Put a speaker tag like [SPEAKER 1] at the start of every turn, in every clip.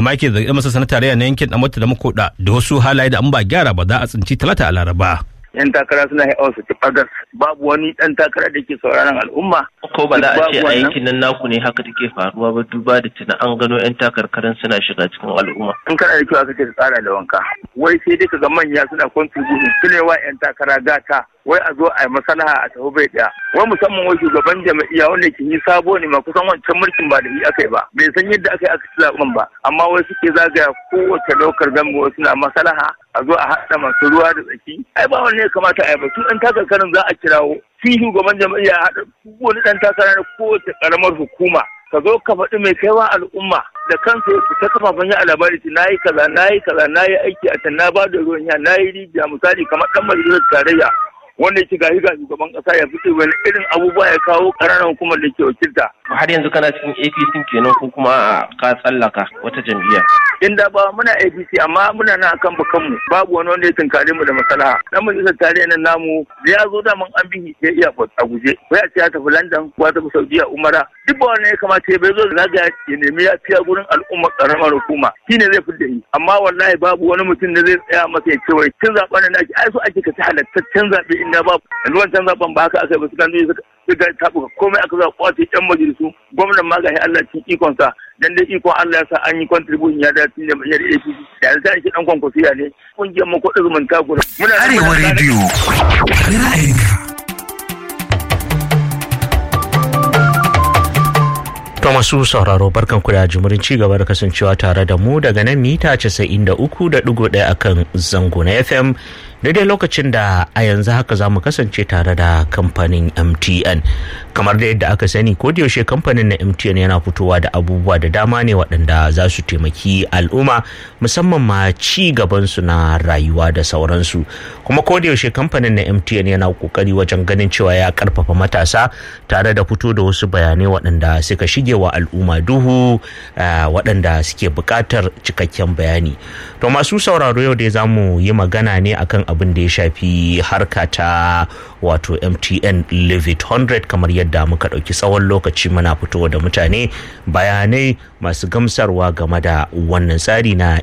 [SPEAKER 1] hama ke zargin masa sanar tarayya na yankin Damota da Makoda da wasu halaye da an ba gyara ba za a tsinci talata a Laraba.
[SPEAKER 2] yan takara suna haɗa su ci fagas babu wani ɗan takara da ke sauraron al'umma.
[SPEAKER 3] Ko ba za a ce
[SPEAKER 2] Babu
[SPEAKER 3] a
[SPEAKER 2] wannan.
[SPEAKER 3] yankin nan naku ne haka take faruwa ba duba da tuna an gano 'yan takarkarin suna shiga cikin al'umma.
[SPEAKER 2] In kana da kyau aka ce ka tsara da wanka. Wai sai dai kaga manya suna contribution su ne wa yan takara gata. Wai a zo a yi masalaha a tafi bai ɗaya. Wai musamman wai shugaban jam'iyya wanda ke yi sabo ne ma kusan wancan mulkin ba da yi aka yi ba. Bai san yadda aka yi aka ci zaɓen ba. Amma wai suke zagaya kowace ɗaukar gambo suna masalaha a zo a haɗa masu ruwa da tsaki. Ai ba wanne ya kamata a yi ba. Su ɗan takarkarin za a kirawo. Shi shugaban jam'iyya ya haɗa duk wani ɗan takara na kowace ƙaramar hukuma. ka zo ka faɗi mai kaiwa al'umma da kansa ya fita kafafen ya labari ce na yi kaza na yi kaza na yi aiki a can na ba da ruwan ya na yi rijiya misali kamar ɗan majalisar tarayya wanda yake gashi ga shugaban ƙasa ya fito wani irin abubuwa ya kawo ƙananan hukumar da ke wakilta.
[SPEAKER 3] Har yanzu kana cikin APC kenan ko kuma ka tsallaka wata jam'iyya.
[SPEAKER 2] In da ba muna APC amma muna nan akan bakanmu babu wani wanda ya tunkare mu da maslaha. Dan majalisar tarayya nan namu da ya zo da mun an bihi ya iya a guje. Wai a ce ya tafi London ko ya tafi Saudiya Umara. Duk ba wanda ya kamata ya bai zo da zagaya ya nemi ya fiya gurin al'ummar ƙaramar hukuma. Shi ne zai fidda yi. Amma wallahi babu wani mutum da zai tsaya masa ya ce wai kin zaɓen da ake ai so ake ka ci halattaccen zaɓe inda babu. Yanzu wancan zaɓen ba haka aka yi ba su kan suka suka taɓuka komai aka zaɓa kwace ƴan majalisu gwamnan ma gashi Allah cikin ikonsa dan dai ikon Allah ya sa an yi contribution ya dace da majalisar APC da yanzu ta shi dan kwankwasiya ne kungiyar mu kuɗin zumunta guda. Muna
[SPEAKER 4] Arewa rediyo ra'ayinka.
[SPEAKER 5] To masu sauraro barkan ku da jimurin ci gaba da kasancewa tare da mu daga nan mita 93.1 akan zango na FM daidai lokacin da a yanzu haka za mu kasance tare da kamfanin MTN kamar da yadda aka sani ko da yaushe kamfanin na MTN yana fitowa da abubuwa da dama ne waɗanda za su taimaki al'umma musamman ma ci gaban su na rayuwa da sauransu kuma ko da yaushe kamfanin na MTN yana kokari wajen ganin cewa ya karfafa matasa tare da fito da wasu bayanai waɗanda suka shige wa al'umma duhu waɗanda suke buƙatar cikakken bayani to masu sauraro yau dai za mu yi magana ne akan abin da ya shafi harka ta wato mtn live it 100 kamar yadda muka ɗauki tsawon lokaci muna fitowa da mutane bayanai masu gamsarwa game da wannan tsari na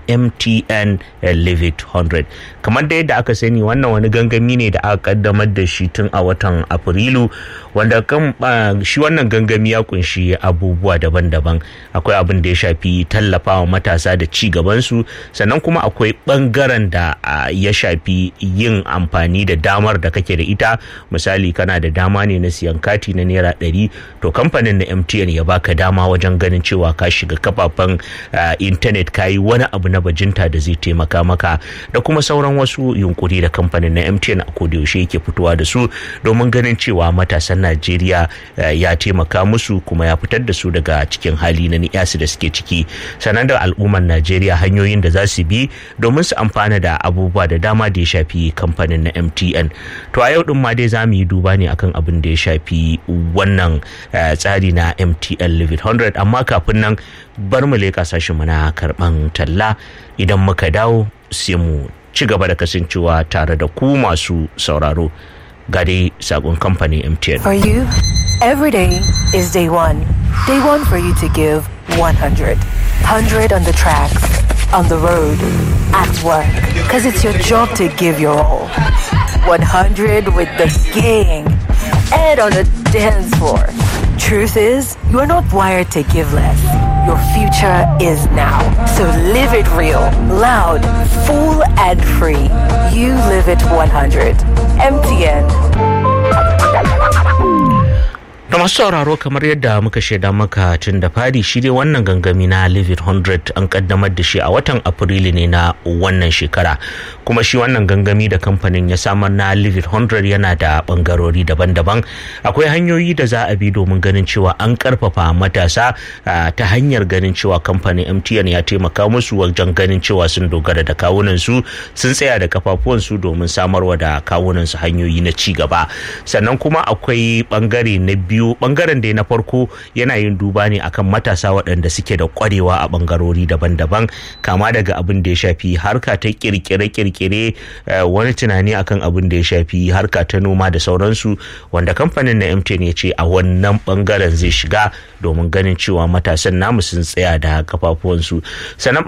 [SPEAKER 5] mtn live it 100 kamar da yadda aka sani wannan wani gangami ne da aka kaddamar da shi tun a watan afrilu wanda kan shi wannan gangami ya kunshi abubuwa daban-daban akwai abin da ya shafi tallafawa matasa da ci gabansu sannan kuma akwai bangaren da ya shafi yin amfani da damar da kake da ita misali kana da dama ne na siyan kati na naira ɗari to kamfanin na mtn ya baka dama wajen ganin cewa ka shiga kafafen intanet ka yi wani abu na bajinta da zai taimaka maka da kuma sauran wasu yunkuri da kamfanin na mtn a kodayaushe yake fitowa da su domin ganin cewa matasan najeriya ya taimaka musu kuma ya fitar da su daga cikin hali na niyasu da suke ciki sannan da al'ummar najeriya hanyoyin da za su bi domin su amfana da abubuwa da dama da ya shafi kamfanin na mtn to a yau din ma dai za mu yi duba ne akan abin da ya shafi wannan tsari na mtn live 100 amma kafin nan bar mu leƙa sashen mu na karɓan talla idan muka dawo sai mu ci gaba da kasancewa tare da ku masu sauraro ga dai sakon kamfanin mtn
[SPEAKER 6] For you, every day is day one. Day one for you to give 100. 100 on the tracks, on the road, at work. Because it's your job to give your all. 100 with the gang and on the dance floor. Truth is, you are not wired to give less. Your future is now. So live it real, loud, full, and free. You live it 100. MTN.
[SPEAKER 5] da masu sauraro kamar yadda muka shaida maka tun da fari shi dai wannan gangami na live it 100 an kaddamar da shi a watan afrilu ne na wannan shekara kuma shi wannan gangami da kamfanin ya samar na live it 100 yana da bangarori daban-daban akwai hanyoyi da za a bi domin ganin cewa an karfafa matasa ta hanyar ganin cewa kamfanin mtn ya taimaka musu wajen ganin cewa sun dogara da kawunansu sun tsaya da kafafuwansu domin samarwa da kawunansu hanyoyi na ci gaba sannan kuma akwai bangare na biyu biyu bangaren da na farko yana yin duba ne akan matasa waɗanda suke da kwarewa a bangarori daban-daban kama daga abin da ya shafi harka ta kirkire-kirkire wani tunani akan abin da ya shafi harka ta noma da sauransu wanda kamfanin na mtn ya ce a wannan bangaren zai shiga domin ganin cewa matasan namu sun tsaya da kafafuwansu sannan